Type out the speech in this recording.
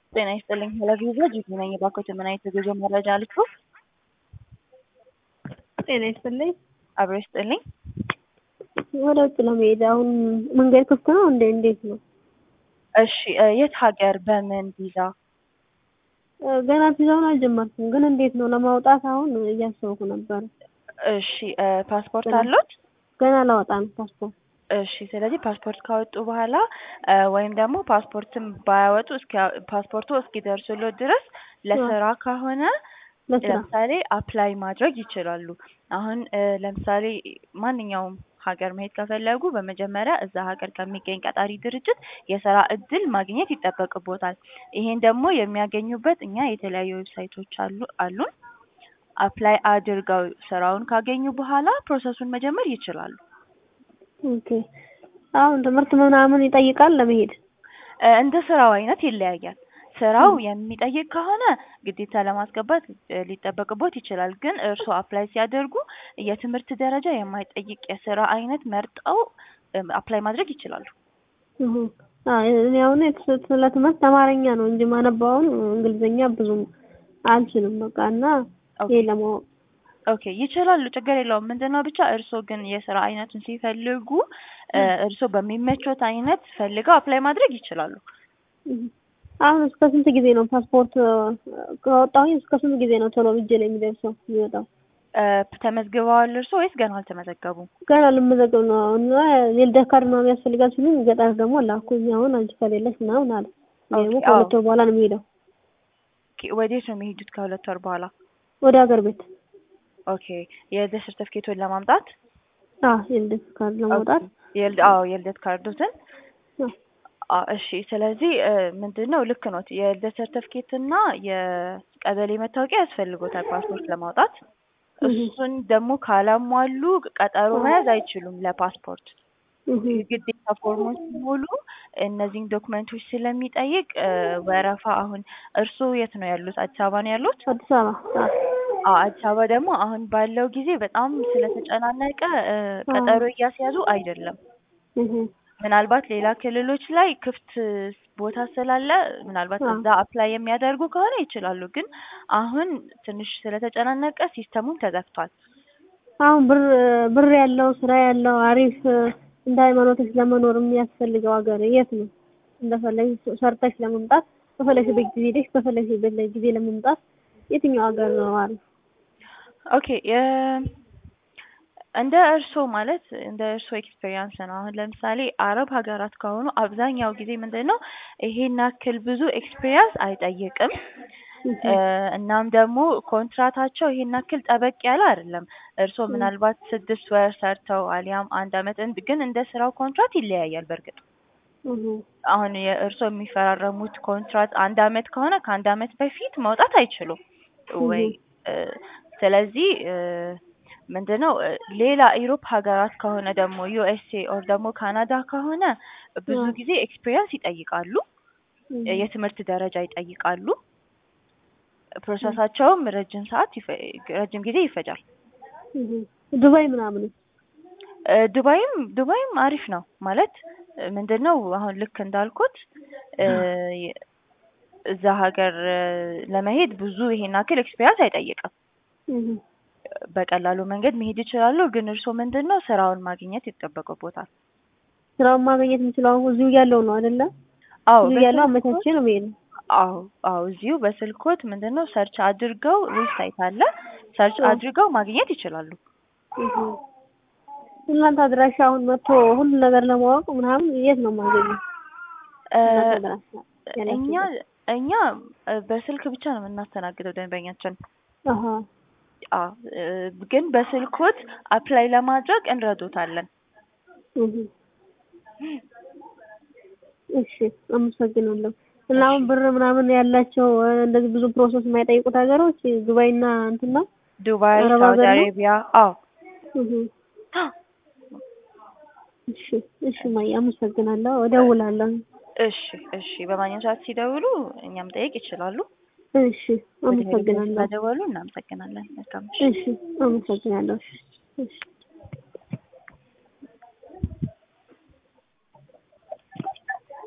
ጤና ይስጥልኝ ቴሌቪዥን ጂጂ ነኝ። እባክዎትን ምን አይነት የጉዞ መረጃ ልስጥዎ? ጤና ይስጥልኝ። አብሮ ይስጥልኝ። ወደ ውጭ ለመሄድ አሁን መንገድ ክፍት ነው እንዴ? እንዴት ነው? እሺ እ የት ሀገር በምን ቪዛ? እ ገና ቪዛውን አልጀመርኩም፣ ግን እንዴት ነው ለማውጣት አሁን እያሰብኩ ነበር። እሺ እ ፓስፖርት አለዎት? ገና ላወጣ ነው ፓስፖርት። እሺ ስለዚህ ፓስፖርት ካወጡ በኋላ እ ወይም ደግሞ ፓስፖርትም ባያወጡ እስኪ ፓስፖርቱ እስኪደርሱልዎት ድረስ ለስራ ከሆነ ለስራ ለምሳሌ አፕላይ ማድረግ ይችላሉ። አሁን እ ለምሳሌ ማንኛውም ሀገር መሄድ ከፈለጉ በመጀመሪያ እዛ ሀገር ከሚገኝ ቀጣሪ ድርጅት የስራ እድል ማግኘት ይጠበቅቦታል። ይሄን ደግሞ የሚያገኙበት እኛ የተለያዩ ዌብሳይቶች አሉ አሉን። አፕላይ አድርገው ስራውን ካገኙ በኋላ ፕሮሰሱን መጀመር ይችላሉ። ኦኬ። አሁን ትምህርት ምናምን ይጠይቃል ለመሄድ? እ እንደ ስራው አይነት ይለያያል። ስራው የሚጠይቅ ከሆነ ግዴታ ለማስገባት እ ሊጠበቅቦት ይችላል። ግን እርስዎ አፕላይ ሲያደርጉ የትምህርት ደረጃ የማይጠይቅ የስራ አይነት መርጠው እ አፕላይ ማድረግ ይችላሉ። እሁ አይ እኔ አሁን የት- ስለ ትምህርት አማርኛ ነው እንጂ የማነባው አሁን እንግሊዝኛ ብዙም አልችልም በቃ እና ኦኬ ይሄን ለማወቅ ኦኬ ይችላሉ፣ ችግር የለውም። ምንድነው ብቻ እርስዎ ግን የስራ አይነቱን ሲፈልጉ እ እርስዎ በሚመቾት አይነት ፈልገው አፕላይ ማድረግ ይችላሉ። እህ አሁን እስከ ስንት ጊዜ ነው ፓስፖርት እ ካወጣሁኝ እስከ ስንት ጊዜ ነው ቶሎ እጄ ላይ የሚደርሰው የሚወጣው? እ ተመዝግበዋል እርስዎ ወይስ ገና አልተመዘገቡም? ገና ልመዘገብ ነው እና የልደት ካርድ ምናምን ያስፈልጋል ሲሉኝ ገጠር ደግሞ ላኩኝ። አሁን አንቺ ከሌለሽ ምናምን አለ። እኔ ደግሞ ኦኬ አዎ ከሁለት ወር በኋላ ነው የሚሄደው ኦኬ ወዴት ነው የሚሄዱት ከሁለት ወር በኋላ? ወደ ሀገር ቤት። ኦኬ የልደት ሰርተፍኬቶን ለማምጣት? አዎ የልደት ካርድ ኦኬ ለማውጣት የልድ አዎ የልደት ካርዶትን አዎ አ እሺ ስለዚህ እ ምንድነው ልክ ኖት የልደት ሰርተፍኬት እና የቀበሌ መታወቂያ ያስፈልጎታል ፓስፖርት ለማውጣት። እህ እሱን ደግሞ ካላሟሉ ቀጠሮ አዎ መያዝ አይችሉም ለፓስፖርት። እህ ግዴታ ፎርሙን ሲሞሉ እነዚህን ዶክመንቶች ስለሚጠይቅ እ ወረፋ አሁን እርስዎ የት ነው ያሉት? አዲስ አበባ ነው ያሉት? አዲስ አበባ አዎ አዎ አዲስ አበባ ደግሞ አሁን ባለው ጊዜ በጣም ስለተጨናነቀ እ አዎ ቀጠሮ እያስያዙ አይደለም። እህ ምናልባት ሌላ ክልሎች ላይ ክፍት ቦታ ስላለ ምናልባት አዎ እዛ አፕላይ የሚያደርጉ ከሆነ ይችላሉ። ግን አሁን ትንሽ ስለተጨናነቀ ሲስተሙም ተዘግቷል። አሁን ብር ብር ያለው ስራ ያለው አሪፍ እንደ ሃይማኖትሽ ለመኖር የሚያስፈልገው ሀገር የት ነው? እንደፈለግሽ ሰርተሽ ለመምጣት በፈለግሽበት ጊዜ ሄደሽ በፈለግሽበት ላይ ጊዜ ለመምጣት የትኛው ሀገር ነው አሪፍ? ኦኬ የ እንደ እርስዎ ማለት እንደ እርስዎ ኤክስፔሪያንስ ነው። አሁን ለምሳሌ አረብ ሀገራት ከሆኑ አብዛኛው ጊዜ ምንድነው ይሄን ያክል ብዙ ኤክስፔሪያንስ አይጠይቅም። እህ እ እናም ደግሞ ኮንትራታቸው ይሄን ያክል ጠበቅ ያለ አይደለም። እርስዎ እህ ምናልባት ስድስት ወር ሰርተው አሊያም አንድ አመት እንድ ግን እንደ ስራው ኮንትራት ይለያያል በእርግጥ። እህ አሁን የእርስዎ የሚፈራረሙት ኮንትራት አንድ አመት ከሆነ ከአንድ አመት በፊት መውጣት አይችሉም ወይ እህ እ ስለዚህ እ ምንድነው እ ሌላ ኢሮፕ ሀገራት ከሆነ ደግሞ ዩኤስኤ ኦር ደግሞ ካናዳ ከሆነ ብዙ አዎ ጊዜ ኤክስፒሪያንስ ይጠይቃሉ። እ እህ የትምህርት ደረጃ ይጠይቃሉ። እህ ፕሮሰሳቸውም ረጅም ሰዓት ይፈ ረጅም ጊዜ ይፈጃል። እህ ዱባይ ምናምንስ? እ ዱባይም ዱባይም አሪፍ ነው ማለት እ ምንድነው አሁን ልክ እንዳልኩት እ የ እዛ ሀገር እ ለመሄድ ብዙ ይሄን ያክል ኤክስፒሪያንስ አይጠይቅም። እህ በቀላሉ መንገድ መሄድ ይችላሉ። ግን እርስዎ ምንድነው ስራውን ማግኘት ይጠበቅቦታል። ስራውን ማግኘት የምችለው አሁን እዚሁ እያለሁ ነው አይደለ? አዎ እዚሁ እያለሁ በስልክዎት አመቻችቼ ነው የምሄደው። አዎ አዎ እዚሁ በስልክዎት ምንድነው ሰርች አድርገው ዌብሳይት አለ ሰርች አዎ አድርገው ማግኘት ይችላሉ። እህ እናንተ አድራሻ አሁን መጥቶ ሁሉን ነገር ለማወቅ ምናምን የት ነው የማገኘው? እ እናንተ አድራሻ እኛ ያላችሁበት? እኛ እ በስልክ ብቻ ነው የምናስተናግደው ደንበኛችን። አሃ አዎ እ ግን በስልክዎት አፕላይ ለማድረግ እንረዶታለን። እህ እሺ አመሰግናለሁ። እና እሺ አሁን ብር ምናምን ያላቸው እ እንደዚህ ብዙ ፕሮሰስ የማይጠይቁት ሀገሮች ዱባይና እንትን ነው? ዱባይ፣ አረብ ሳውዲ ሀገር ነው? አሬቢያ አዎ እህ እሺ እሺ እማዬ አመሰግናለሁ። እደውላለሁ። እሺ እሺ በማንኛውም ሰዓት ሲደውሉ እኛን መጠየቅ ይችላሉ። እሺ ወደ ቴሌቪዥን አመሰግናለሁ። ስለደወሉ እናመሰግናለን። መልካም ምሽት። እሺ አመሰግናለሁ። እሺ እሺ